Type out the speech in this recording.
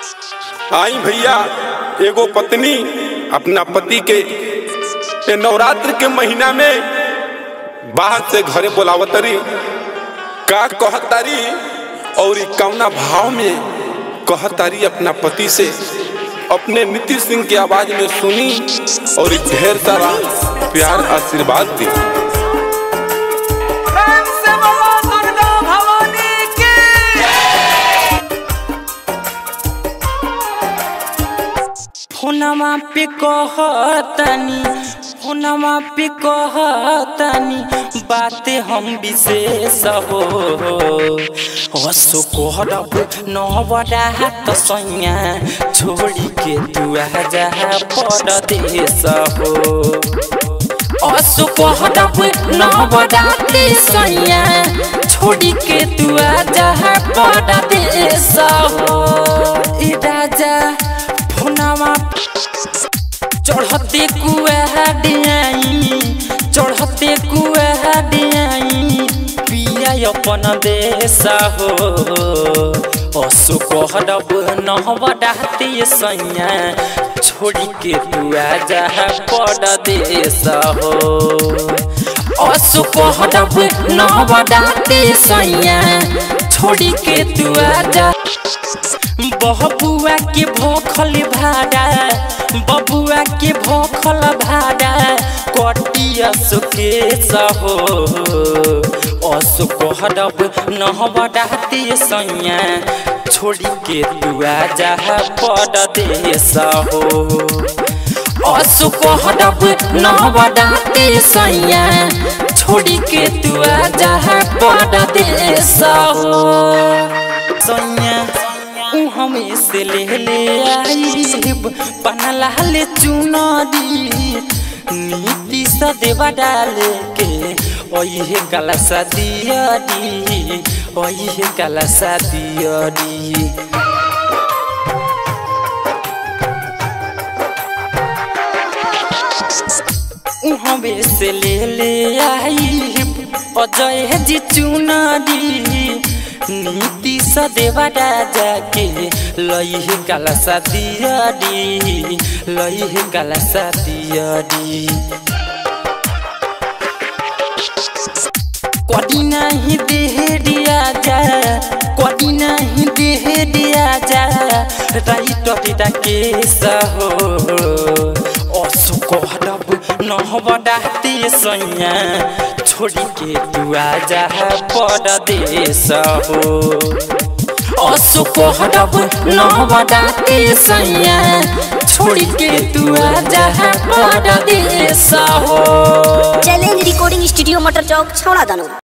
आई भैया एगो पत्नी अपना पति के ए नवरात्र के महीना में बाहर से घरे बोलावतरी का कहतारी और ई कौना भाव में कहतारी अपना पति से अपने नीतीश सिंह की आवाज में सुनी और ई ढेर सारा प्यार आशीर्वाद दी प्रेम से बोलो दुर्गा भवानी की फोनमा पे कहतनी फोनमा पे कहतनी बाते हम विशेष हो हसो कहब नवरा त सैया छोड़ी के तू जा परदेश हो असो कहब नवरात्रि सैया छोड़ी के तू जा परदेश हो ई राजा फोनमा चढ़ते कुआडियाई चढ़ते कुआडियाई पिया अपन देश हो असो कहब नवरात्रि सैया छोड़ी के तू जा परदेश हो असो कहब नवरात्रि सैया छोड़ी के तू जा बबुआ के भोखल भाड़ा बबुआ के भोखल भाड़ा कटिया सुकेश हो असु कहब नहबडाते सैया छोड़ी के तू जा परदेश हो असु कहब नहबडाते सैया छोड़ी के तू जा परदेश हो सैया ऊ हमें से ले ले आईब पनला ले चुनरी नीति सदेवा डाले के ओहे कलसा दियरी ओहे कलसा दियरी ऊ हमें से ले ले आईब अजय जी चुनरी नीति सदेवा राजा के लइहे कलसा दियरी लइहे कलसा दियरी कदी नहीं देह दिया जा कदी नहीं देह दिया जा राइट पिता के सहो असु कहब नहबडाते सैया छोड़ी के तू जा परदेश हो असु कहब नहबडाते सैया छोड़ी के तू जा परदेश हो चैलेंज रिकॉर्डिंग स्टूडियो मटर चौक छौड़ा दानो